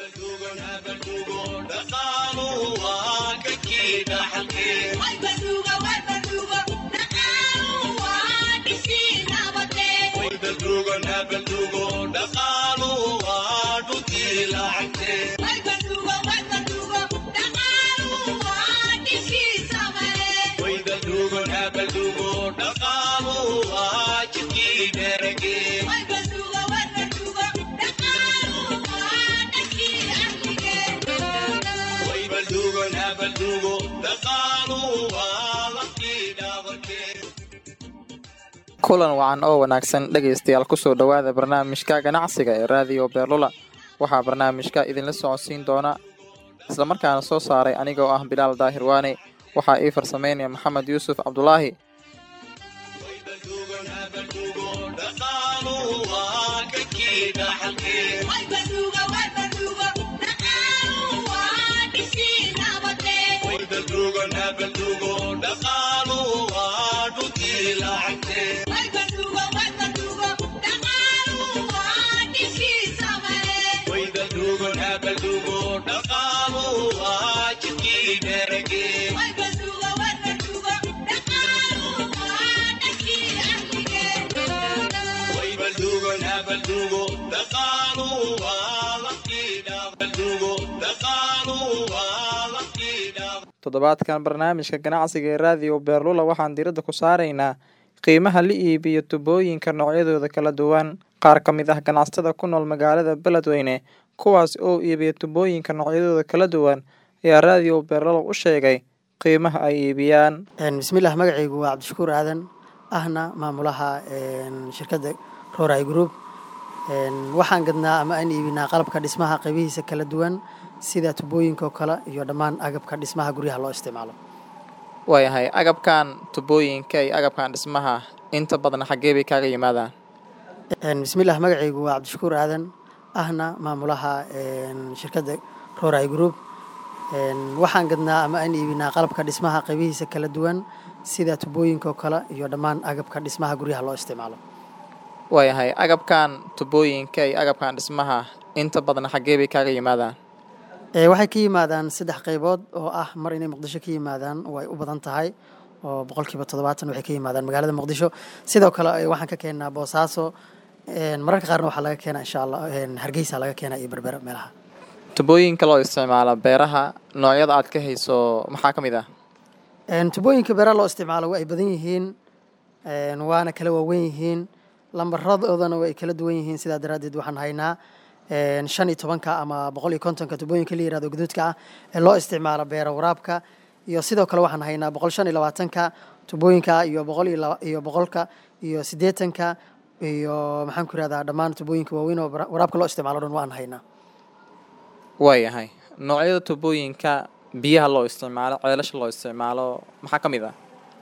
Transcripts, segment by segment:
kulan wacan oo wanaagsan dhegaystayaal kusoo dhowaada barnaamijka ganacsiga ee raadiyo beerlula waxaa barnaamijka idinla socodsiin doona islamarkaana soo saaray anigoo ah bilaal daahir waane waxaa ii farsameynaya maxamed yuusuf cabdulaahi toddobaadkan barnaamijka ganacsiga ee raadiyo beerlula waxaan diradda ku saaraynaa qiimaha la iibiyo tubooyinka noocyadooda kala duwan qaar ka mid ah ganacsatada ku nool magaalada beledweyne kuwaas oo iibiya tubooyinka noocyadooda kala duwan ayaa raadiyo beerlula u sheegay qiimaha ay iibiyaan bismillaah magacaygu waa cabdishakuur aadan ahna maamulaha shirkadda roray group waxaan gadnaa ama aan iibinaa qalabka dhismaha qaybihiisa kala duwan sida tubooyinka oo kale iyo dhammaan agabka dhismaha guryaha loo isticmaalo waayahay agabkan tubooyinka iyo agabkan dhismaha inta badan xaggee bay kaaga yimaadaan bismillaah magacaygu waa cabdishakuur aadan ahna maamulaha shirkadda roray group waxaan gadnaa ama aan iibinaa qalabka dhismaha qaybihiisa kala duwan sida tubooyinka oo kale iyo dhammaan agabka dhismaha guryaha loo isticmaalo waayahay agabkan tubooyinka iyo agabkan dhismaha inta badan xaggee bay kaaga yimaadaan waxay ka yimaadaan saddex qaybood oo ah mar inay muqdisho ka yimaadaan way u badan tahay oo boqolkiiba toddobaatan waxay ka yimaadaan magaalada muqdisho sidoo kale waxaan ka keenaa boosaaso mararka qaarna waxaa laga keenaa insha allah hargeysa laga keenaa iyo berbera meelaha tubooyinka loo isticmaalo beeraha noocyada aad ka hayso maxaa ka mid ah tubooyinka beeraha loo isticmaalo waa ay badan yihiin waana kala waaweyn yihiin lambaradoodan way kala duwan yihiin sidaa daraaddeed waxaan haynaa shan iyo tobanka ama boqol iyo kontonka tubooyinka la yirahdo guduudka ah ee loo isticmaalo beera waraabka iyo sidoo kale waxaan haynaa boqol shan iyo labaatanka tubooyinka iyo boqol iyo boqolka iyo siddeetanka iyo maxaan ku irahdaa dhammaan tubooyinka waaweyn oo waraabka loo isticmaalo dhan waan haynaa waayahay noocyada tubooyinka biyaha loo isticmaalo ceelasha loo isticmaalo maxaa ka mid ah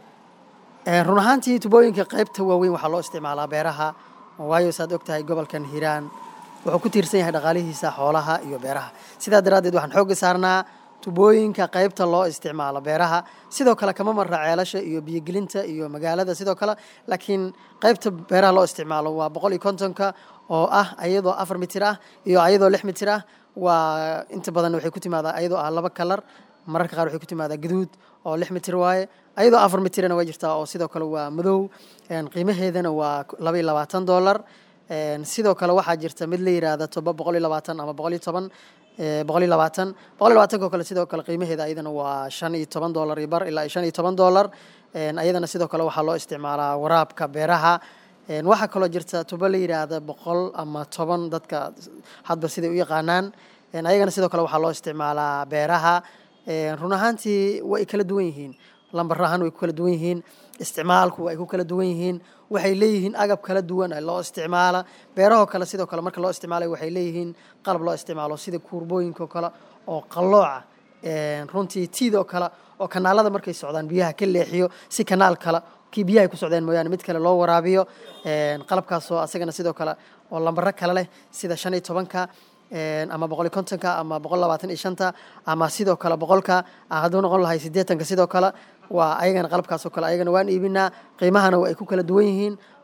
run ahaantii tubooyinka qaybta waaweyn waxaa loo isticmaalaa beeraha waayo saad og tahay gobolkan hiiraan wuxuu ku tiirsan yahay dhaqaalihiisa xoolaha iyo beeraha sidaa daraaddeed waxaan xoogga saarnaa tubooyinka qaybta loo isticmaalo beeraha sidoo kale kama marra ceelasha iyo biyogelinta iyo magaalada sidoo kale laakiin qaybta beeraha loo isticmaalo waa boqol iyo kontonka oo ah ayadoo afar mitir ah iyo ayadoo lix mitir ah waa inta badan waxay ku timaadaa ayadoo ah laba kalar mararka qaar waxay ku timaadaa gaduud oo lix mitir waaye ayadoo afar mitirna waa jirtaa oo sidoo kale waa madow qiimaheedana waa laba iyo labaatan dollar sidoo kale waxaa jirta mid la yiraahda toba boqol iyo labaatan ama boqol iyo toban boqol iyo labaatan boqol iyo labaatanko kale sidoo kale qiimaheeda ayadana waa shan iyo toban dollar iyo bar ilaa iyo shan iyo toban dollar ayadana sidoo kale waxaa loo isticmaalaa waraabka beeraha waxaa kaloo jirta tubo la yiraahda boqol ama toban dadka hadba siday u yaqaanaan ayagana sidoo kale waxaa loo isticmaalaa beeraha run ahaantii way kala duwan yihiin lambar ahaan way ku kala duwan yihiin isticmaalku way ku kala duwan yihiin waxay leeyihiin agab kala duwan loo isticmaala beerahoo kale sidoo kale marka loo isticmaalay waxay leeyihiin qalab loo isticmaalo sida kuurbooyinkaoo kale oo qallooca runtii tiidoo kale oo kanaalada markay socdaan biyaha ka leexiyo si kanaal kale kii biyahay ku socdeen mooyaane mid kale loo waraabiyo qalabkaasoo asagana sidoo kale oo lambaro kale leh sida shan iyo tobanka ama boqol iyo kontonka ama boqol labaatan iyo shanta ama sidoo kale boqolka hadduu noqon lahay siddeetanka sidoo kale waa ayagana qalabkaasoo kale ayagana waan iibinaa qiimahana waa ay ku kala duwan yihiin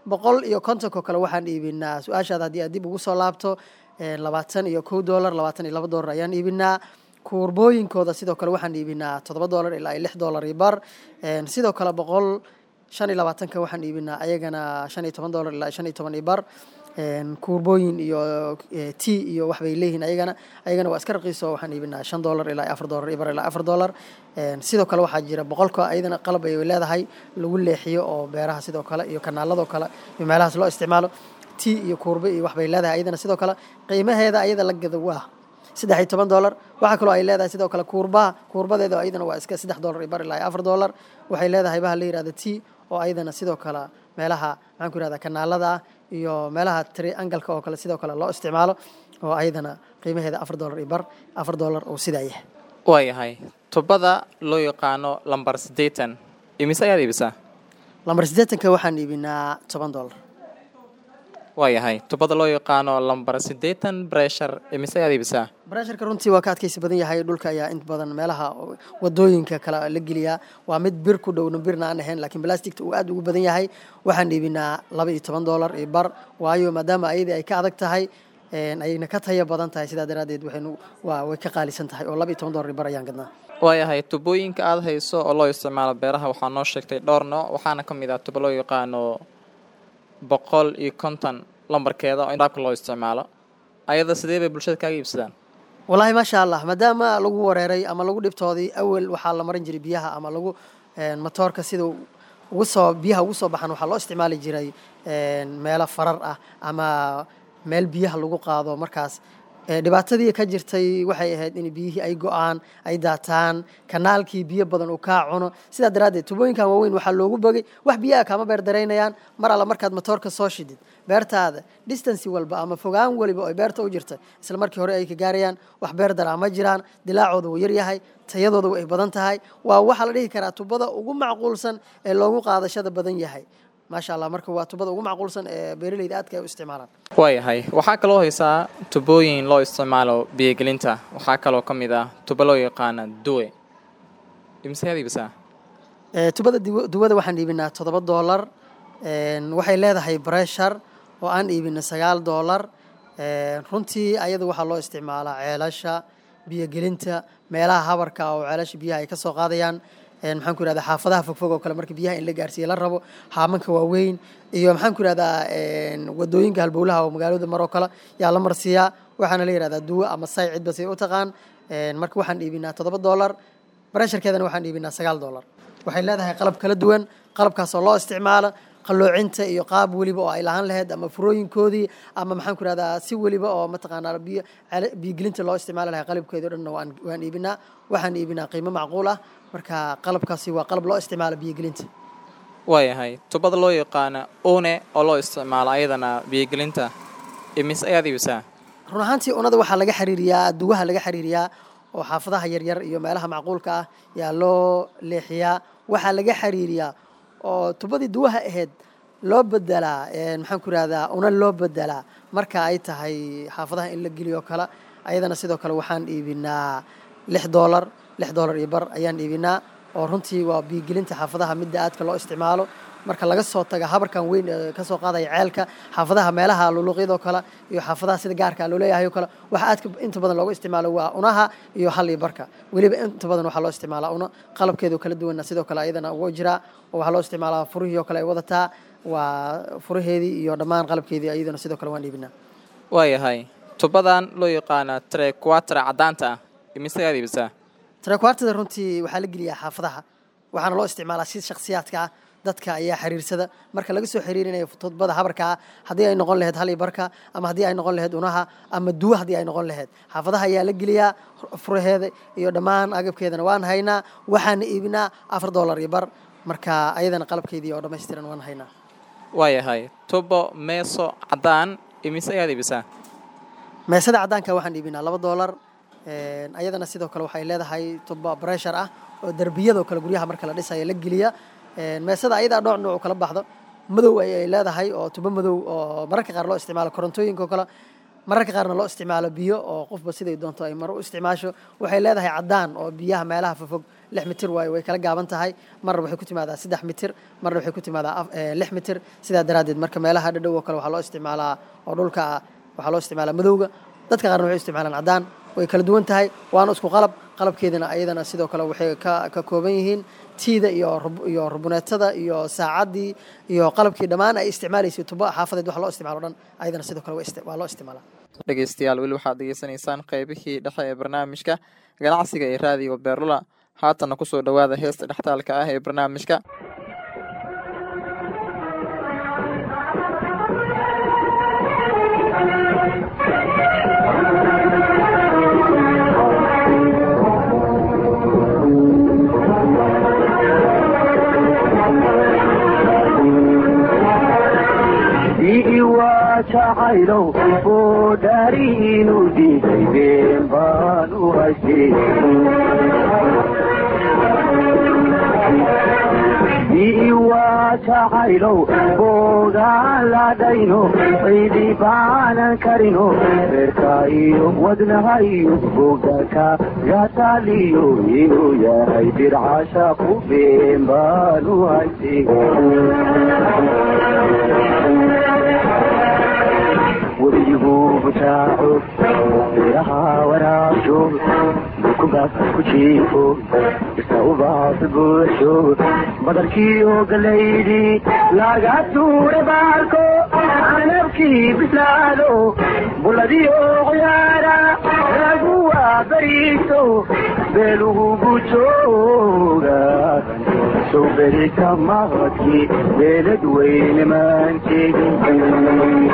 boqol iyo kontonkoo kale waxaan iibinaa su-aashaada haddii aad dib ugu soo laabto labaatan iyo kow doolar labaatan iyo laba doolar ayaan iibinaa kuurbooyinkooda sidoo kale waxaan iibinaa toddoba doolar ilaa iyo lix doolar iyo bar sidoo kale boqol shan iyo labaatanka waxaan iibinaa ayagana shan iyo toban doolar ilaa shan iyo toban iyo bar kuurbooyin iyo t iyo waxbay leeyihiin ayagana ayagana waa iska raqiiso waxaan iibinaa shan doolar ilaa afar doolar iyo bar ilaa afar doolar sidoo kale waxaa jira boqolka ayadana qalab ay leedahay lagu leexiyo oo beeraha sidoo kale iyo kanaaladoo kale iyo meelahaas loo isticmaalo t iyo kuurbe iyo waxbay leedahay ayadana sidoo kale qiimaheeda ayada la gado waa saddex iyo toban doolar waxaa kaloo ay leedahay sidoo kale kuurbaha kuurbadeeda ayadana waa iska saddex doolar iyo bar ilaa afar doolar waxay leedahay baha la yihahda t oo ayadana sidoo kale meelaha maxaan ku yihahda kanaalada ah iyo meelaha triangalka oo kale sidoo kale loo isticmaalo oo ayadana qiimaheeda afar doolar iyo bar afar doolar oo sidaa yahay waayahay tubada loo yaqaano lambar siddeetan imise ayaad iibisaa lambar siddeetanka waxaan iibinaa toban doolar waayahay tubada loo yaqaano lambar siddeetan breshar imise ayaad iibisaa baresharka runtii waa ka adkaysi badan yahay dhulka ayaa inta badan meelaha wadooyinka kale la geliyaa waa mid bir ku dhowna birna aan ahayn laakiin blasticta uu aad ugu badan yahay waxaan iibinaa laba iyo toban doolar iyo bar waayo maadaama ayadii ay ka adag tahay ayayna ka taya badan tahay sidaa daraaddeed waxaynu waa way ka qaalisan tahay oo laba iyo toban doolar iyo bar ayaan gadnaa waayahay tubooyinka aada hayso oo loo isticmaalo beeraha waxaa noo sheegtay dhowr nooc waxaana ka mid ah tubo loo yaqaano boqol iyo konton lambarkeeda oo raabka loo isticmaalo ayada sidee bay bulshada kaaga iibsadaan wallaahi maasha allah maadaama lagu wareeray ama lagu dhibtoodii awel waxaa la marin jiray biyaha ama lagu matoorka sida ugu soo biyaha ugu soo baxan waxaa loo isticmaali jiray meelo farar ah ama meel biyaha lagu qaado markaas dhibaatadii ka jirtay waxay ahayd in biyihii ay go-aan ay daataan kanaalkii biyo badan uu kaa cuno sidaa daraaddeed tubooyinkan waaweyn waxaa loogu bogay wax biyaha kaama beer daraynayaan mar alla markaad matoorka soo shidid beertaada distancy walba ama fogaan waliba ay beerta u jirta isla markii hore ay ka gaarayaan wax beer daraa ma jiraan dilaacooda wuu yaryahay tayadooda way badan tahay waa waxaa la dhihi karaa tubada ugu macquulsan ee loogu qaadashada badan yahay maasha allah marka waa tubada ugu macquulsan ee beeraleyda aadka ay u isticmaalaan waayahay waxaa kaloo haysaa tubooyin loo isticmaalo biyogelinta waxaa kaloo ka mid ah tubo loo yaqaana duwe imsead iibisaa tubada duwada waxaan iibinaa toddoba doolar waxay leedahay breshar oo aan iibina sagaal doolar runtii ayada waxaa loo isticmaalaa ceelasha biyogelinta meelaha habarka oo ceelasha biyaha ay ka soo qaadayaan maxaan ku ihahdaa xaafadaha fogfog oo kale marka biyaha in la gaarsiiya la rabo haamanka waaweyn iyo maxaan ku ihahdaa wadooyinka halbowlaha oo magaalada maroo kale yaa la marsiiyaa waxaana la yihahdaa duwo ama say cidba say u taqaan marka waxaan iibinaa toddoba doolar baresharkeedana waxaan iibinaa sagaal doolar waxay leedahay qalab kala duwan qalabkaas oo loo isticmaalo qaloocinta iyo qaab weliba oo ay lahaan lahayd ama furooyinkoodii ama maxaan ku ihahdaa si weliba oo mataqaanaa biyo biyogelinta loo isticmaali lahay qalabkeedi o dhanna waan waan iibinaa waxaan iibinaa qiimo macquul ah marka qalabkaasi waa qalab loo isticmaalo biyogelinta waayahay tubada loo yaqaana une oo loo isticmaalo ayadana biyogelinta imis ayaad iibisaa run ahaantii unada waxaa laga xiriiriyaa duwaha laga xiriiriyaa oo xaafadaha yaryar iyo meelaha macquulka ah yaa loo leexiyaa waxaa laga xiriiriyaa oo tubadii duwaha ahayd loo bedelaa maxaan ku ihahdaa una loo bedelaa marka ay tahay xaafadaha in la geliyo kale ayadana sidoo kale waxaan iibinaa lix doolar lix doolar iyo bar ayaan iibinaa oo runtii waa biyogelinta xaafadaha midda aadka loo isticmaalo marka laga soo taga habarkan weyn ee kasoo qaadaya ceelka xaafadaha meelaha luluqyadoo kale iyo xaafadaha sida gaarka loo leeyahay oo kale waxa aadka inta badan looga isticmaalo waa unaha iyo hal iyo barka weliba inta badan waxaa loo isticmaalaa una qalabkeedu kala duwanna sidoo kale ayadana ugu jiraa oo waxaa loo isticmaalaa furihii oo kale ay wadataa waa furaheedii iyo dhammaan qalabkeedii ayadana sidoo kale waan iibinaa waayahay tubadan loo yaqaana trequatra caddaanta ah imise ayaad iibisaa trequartada runtii waxaa la geliyaa xaafadaha waxaana loo isticmaalaa si shakhsiyaadka ah dadka ayaa xiriirsada marka laga soo xiriirinayo todbada habarka ah haddii ay noqon lahayd hal iyo barka ama haddii ay noqon lahayd unaha ama duwa haddii ay noqon lahayd xaafadaha ayaa la geliyaa furaheeda iyo dhammaan agabkeedana waan haynaa waxaana iibinaa afar doolar iyo bar marka ayadana qalabkeedii oo dhammaystiran waan haynaa waayahay tubo meeso caddaan imise ayaad iibisaa meesada caddaanka waxaan iibinaa laba doolar ayadana sidoo kale waxay leedahay tubo breshar ah oo derbiyadoo kale guryaha marka la dhisaya la geliya meesada ayadaa dhooc nooc kala baxdo madow ayay leedahay oo tubo madow oo mararka qaar loo isticmaalo korontooyinka oo kale mararka qaarna loo isticmaalo biyo oo qofba siday doonto ay maro u isticmaasho waxay leedahay caddaan oo biyaha meelaha fofog lix mitir waayo way kala gaaban tahay marna waxay ku timaadaa saddex mitir marna waxay ku timaadaa lix mitir sidaa daraaddeed marka meelaha dhadhow oo kale waxaa loo isticmaalaa oo dhulka ah waxaa loo isticmaalaa madowga dadka qaarna waxay isticmaalaan caddaan way kala duwan tahay waana isku qalab qalabkeedana ayadana sidoo kale waxay ka ka kooban yihiin tiida iyo iyo rubuneetada iyo saacaddii iyo qalabkii dhammaan ay isticmaalaysay tuba xaafadeed wax loo isticmaalo dhan ayadana sidoo kale waa loo isticmaalaa dhegeystayaal weli waxaad degeysanaysaan qeybihii dhexe ee barnaamijka ganacsiga ee raadiyo beerlula haatanna kusoo dhowaada heesta dhextaalka ah ee barnaamijka jacaylow oo dhaari inuu diiday been baan u haystay waa jacaylow boogaan ladhayno ciidi baanan karino reerka iyo wadnaha iyo bogdaka gataaliyo inuu yahay dircasha ku been baan u haystay weligu butaaco beeraha waraabsho dukubaas ku jiifo isa ubaas buuxsho badarkiiyo galaydi laga tuure baarko canabkii bislaado buladiyo ciyaara lagu waabariiso beelugugu jooga sow berita maqadkii beelad weyne maanteegin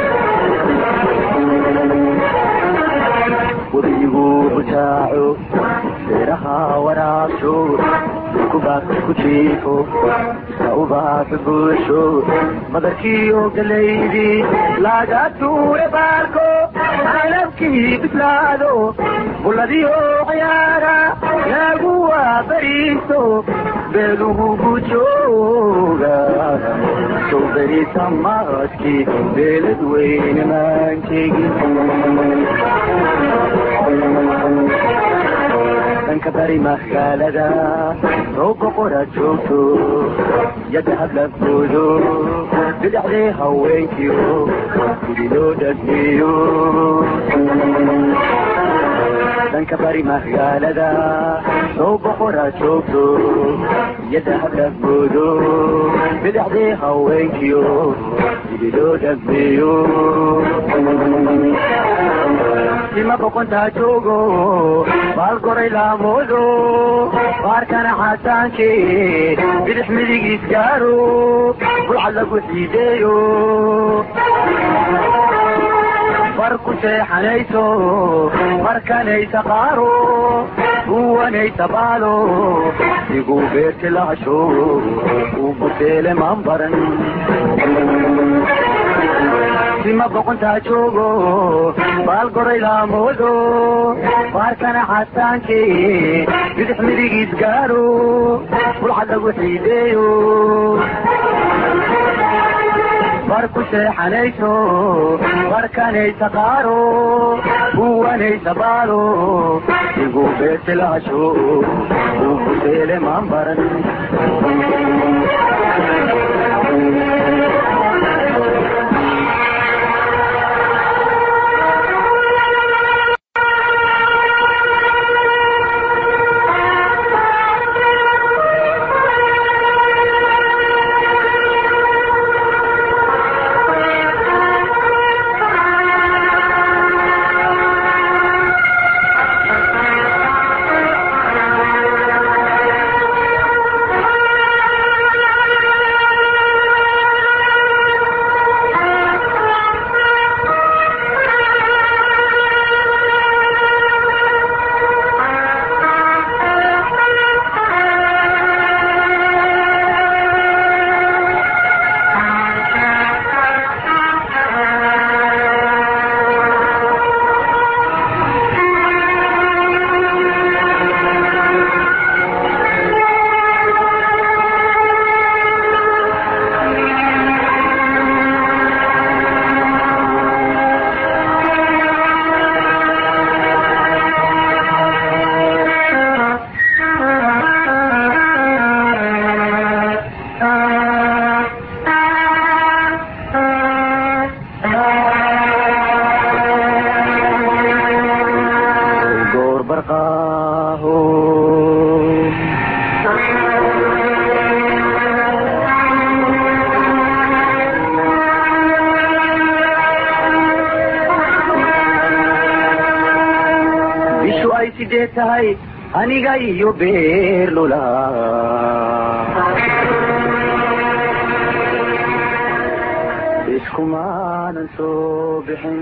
weligu butaaco beeraha waraabsho dukubaas ku jiifo isa ubaas buuxsho badarkiiyo galaydi laga tuure baarko canabkii bislaado buladiyo ciyaara lagu waabariiso beelugugu jooga sow berita maqadkii beelad weyne maanteegin dhanka bari magaalada soo boqora joogto yadda hadlabkoodo bidhaxdee haweenkiyo gudi loo dhagmeeyo dhanka bari magaalada soo boqora joogto yadda hadlabkoodo bidhaxdee haweenkiyo gudi loo dhagmeeyo sima boqontaa joogo baalgoray laamoodo baarkana xasaanke bidix midigiis gaaro bulcad lagu xiideeyo bar ku seexanayso markanaysa qaaro uwanaysa baalo iguu beerti lahasho uu buteele maan baran sima boqontaa joogo baalgoray laamoodo baarkana xasaanke bidix midigiis gaaro bulcad lagu xiideeyo bar ku seexanayso barkanaysa qaaro uwanaysa baalo iguu beerti lahasho uu buteele maan baran bishu ay sidee tahay aniga iyo beerlula iskumaanan soo bixin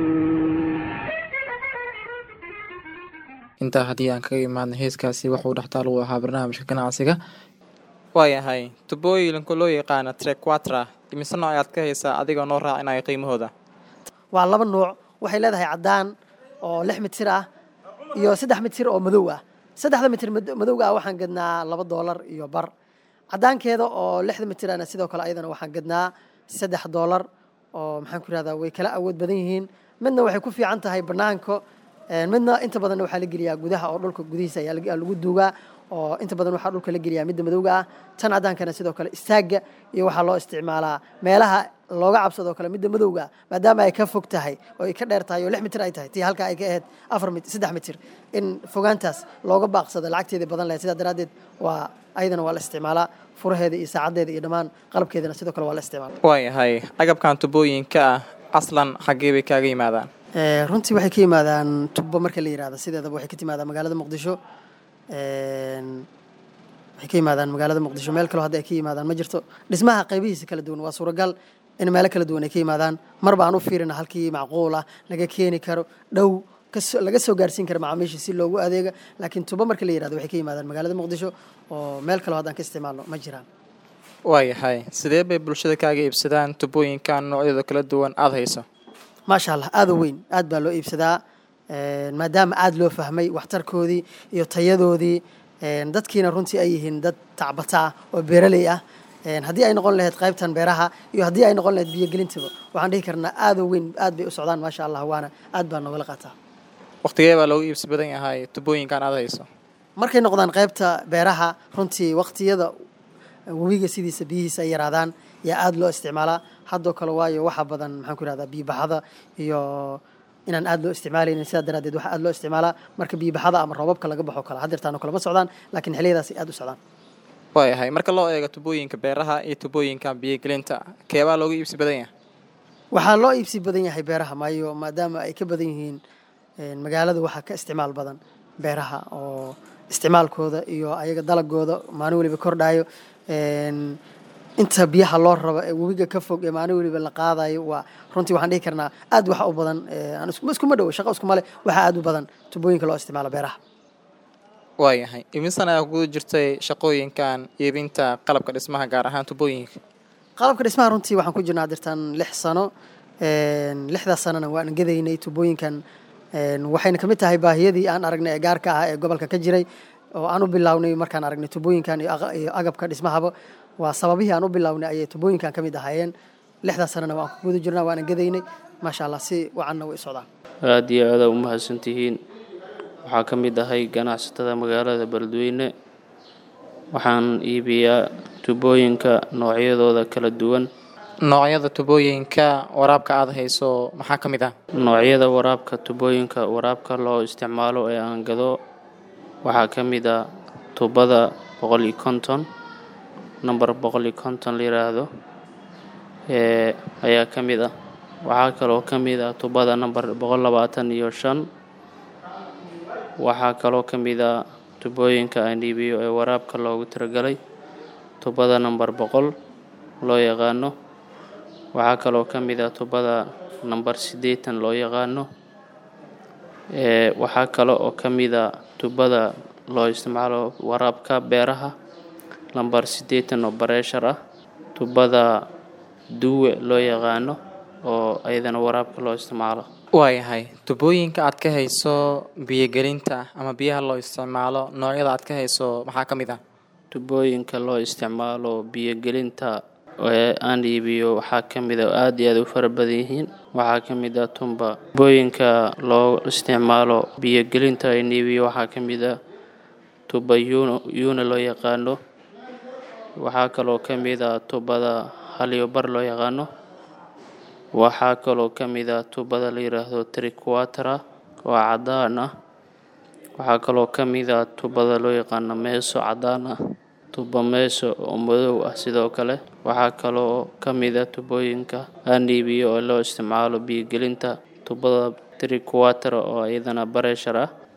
intaa haddii aan kaga imaadna heeskaasi wuxuu dhextaal u ahaa barnaamijka ganacsiga waayahay tubooyinka loo yaqaana trequatra imise nooc ayaad ka haysaa adigoo noo raacinaya qiimahooda waa laba nuuc waxay leedahay caddaan oo lix mitir ah iyo saddex mitir oo madow ah saddexda mitir mad- madowga ah waxaan gadnaa laba doolar iyo bar caddaankeeda oo lixda mitirana sidoo kale ayadana waxaan gadnaa saddex doolar oo maxaan ku ihahdaa way kala awood badan yihiin midna waxay ku fiican tahay banaanka een, midna inta badanna waxaa la geliyaa gudaha oo dhulka gudihiisa ayaa lag- lagu duugaa oo inta badan waxaa dhulka la geliyaa midda madowga ah tan caddaankana sidoo kale istaagga iyo waxaa loo isticmaalaa meelaha looga cabsadoo kale midda madowga ah maadaama ay ka fog tahay oo ay ka dheer tahay oo lix mitir ay tahay tii halka ay ka ahayd afar mitir saddex mitir in fogaantaas looga baaqsado lacagteedii badan lahayd sidaa daraaddeed waa ayadana waa la isticmaalaa furaheeda iyo saacaddeeda iyo dhammaan qalabkeedana sidoo kale waa la isticmaalaa waayahay agabkan tubooyinka ah aslan xaggee bay kaaga yimaadaan Ee, runtii waxay ka yimaadaan tubbo marka la yihahdo sideedaba waxay ka timaadaan magaalada muqdisho Een, waxay ka yimaadaan magaalada muqdisho meel kaloo hadda ay ka yimaadaan ma jirto dhismaha qaybihiisa kala duwan waa suuragal in meelo kala duwan ay ka yimaadaan marba aan u fiirina halkii macquul ah laga keeni karo dhow kasoo- laga soo gaarsiin karo macaamiisha si loogu adeega laakiin tubbo marka la yihahdo waxay ka yimaadaan magaalada muqdisho oo meel kaloo haddaan ka isticmaalno ma jiraan waayahay sidee bay bulshada kaaga iibsadaan tubooyinkan noocyadooda kala duwan aada hayso maasha allah aada u weyn aad baa loo iibsadaa Een, maadaama aada loo fahmay waxtarkoodii iyo tayadoodii een, dadkiina runtii ay yihiin dad tacbata ah oo beeraley ah Een, haddii ay noqon lahayd qaybtan beeraha iyo haddii ay noqon lahayd biyogelintaba waxaan dhihi karnaa aada u weyn aad bay u socdaan maasha allah waana aad baa noogala qaataa waqtigee baa loogu iibsi badan yahay tubooyinkan aada hayso markay noqdaan qaybta beeraha runtii waqtiyada webiga sidiisa biyihiisa ay yaraadaan yaa aada loo isticmaalaa haddoo kale waayo waxa badan maxaan ku ihahdaa biyibaxada iyo inaan aada loo isticmaalaynin sidaa daraaddeed waxaa aada loo isticmaalaa marka biyibaxada ama roobabka laga baxo kale haddeertaano kale ma socdaan laakiin xilliyadaas ay aada u socdaan waayahay marka loo eego tubooyinka beeraha iyo tubooyinka biyogelinta keebaa loogu iibsi badan yahay waxaa loo iibsi badan yahay beeraha maayo maadaama ay ka badan yihiin een, magaalada waxaa ka isticmaal badan beeraha oo isticmaalkooda iyo ayaga dalagooda maalin weliba kordhayo Een, inta biyaha loo rabo ee webiga ka fog ee maalin weliba la qaadayo waa runtii waxaan dhihi karnaa aad waxa u badan ee, aan isku- iskuma dhowo shaqo iskuma leh waxaa aad u badan tubooyinka loo isticmaalo beeraha waayahay imisan ayaa kugu jirtay shaqooyinkan iibinta qalabka dhismaha gaar ahaan tubooyinka qalabka dhismaha runtii waxaan ku jirnaa dirtan lix sano Een, lixdaas sanona waan gadaynay tubooyinkan Een, waxayna kamid tahay baahiyadii aan aragnay ee gaarka ah ee gobolka ka jiray oo aan u bilownay markaan aragnay tubooyinkan iyo aqa- iyo agabka dhismahaba waa sababihii aan u bilownay ayay tubooyinkan ka mid ahaayeen lixdaas sanona waan ku guda jirnaa waana gadaynay maasha allah si wacanna way u socdaan aada iyo aada u mahadsantihiin waxaa ka mid ahay ganacsatada magaalada beledweyne waxaan iibiyaa tubooyinka noocyadooda kala duwan noocyada tubooyinka waraabka aada hayso maxaa ka mid ah noocyada waraabka tubooyinka waraabka loo isticmaalo ee aan gado waxaa ka mid ah tubada boqol iyo konton number boqol iyo konton la yiraahdo ee ayaa ka mid ah waxaa kaloo ka mid ah tubada number boqol labaatan iyo shan waxaa kaloo ka mid ah tubooyinka aan iibiyo ee waraabka loogu tiragalay tubada number boqol loo yaqaano waxaa kaloo ka mid ah tubada number siddeetan loo yaqaano ee waxaa kale oo ka mid a tubada loo isticmaalo waraabka beeraha lambar siddeetan oo bareeshar ah tubada duwe loo yaqaano oo ayadana waraabka loo isticmaalo waayahay tubooyinka aad ka hayso biyogelinta ama biyaha loo isticmaalo noocyada aad ka hayso maxaa ka mid ah tubooyinka loo isticmaalo biyogelinta ee aan iibiyo waxaa ka mid a aada iyo aada u fara badan yihiin waxaa ka mid ah tumba tubooyinka loo isticmaalo biyogelinta aan iibiyo waxaa ka mid ah tuba yuno yuuna loo yaqaano waxaa kaloo ka mid ah tubada halyobar loo yaqaano waxaa kaloo ka mid ah tubada la yiraahdo triquatra oo cadaan ah waxaa kaloo ka mid ah tubada loo yaqaano meeso cadaan ah tuba meeso oo madow ah sidoo kale waxaa kaloo ka mid ah tubooyinka aan iibiyo oo loo isticmaalo biyogelinta tubada triquatra oo iyadana bareshar ah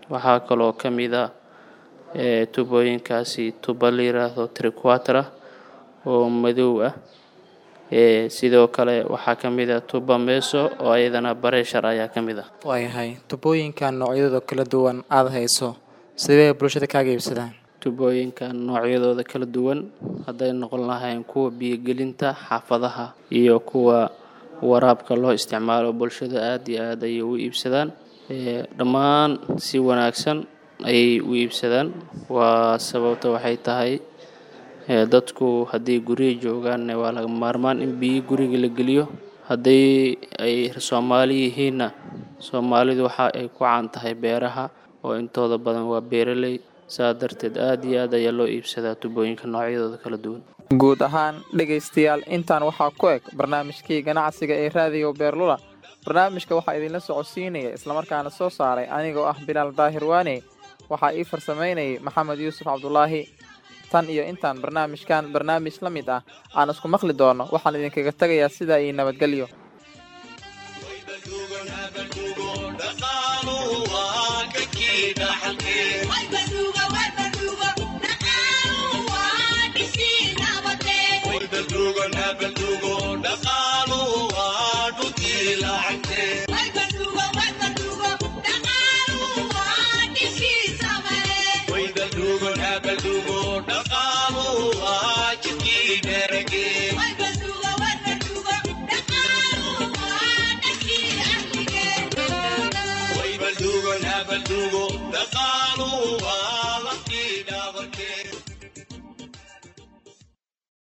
waxaa kaloo ka mid a ee tubooyinkaasi tuba la yiraahdo triquatra oo madow ah ee sidoo kale waxaa ka mid a tuba meso oo iyadana bareshar ayaa ka mid ah waayahay tubooyinkan noocyadooda kala duwan aada hayso sidee bulshada kaaga iibsadaan tubooyinkan noocyadooda kala duwan hadday noqon lahayn kuwa biyogelinta xaafadaha iyo kuwa waraabka loo isticmaalo bulshada aada iyo aada ayay u iibsadaan ee dhammaan si wanaagsan ayay u iibsadaan waa sababta waxay tahay ee dadku haddii guriga joogaanne waa laga maarmaan in biyo guriga la geliyo haddii ay soomaali yihiinna soomaalidu waxa ay ku caan tahay beeraha oo intooda badan waa beeraley saa darteed aada iyo aad ayaa loo iibsadaa tubooyinka noocyadooda kala duwan guud ahaan dhegaystayaal intaan waxaa ku eg barnaamijkii ganacsiga ee raadiyo beerlula barnaamijka waxaa idinla socodsiinaya islamarkaana soo saaray anigoo ah bilaal daahir waane waxaa ii farsamaynayay maxamed yuusuf cabdulaahi tan iyo intaan barnaamijkan barnaamij la mid ah aan isku maqli doono waxaan idinkaga tegayaa sidaa iyo nabadgelyo Dhaqaaluhu waa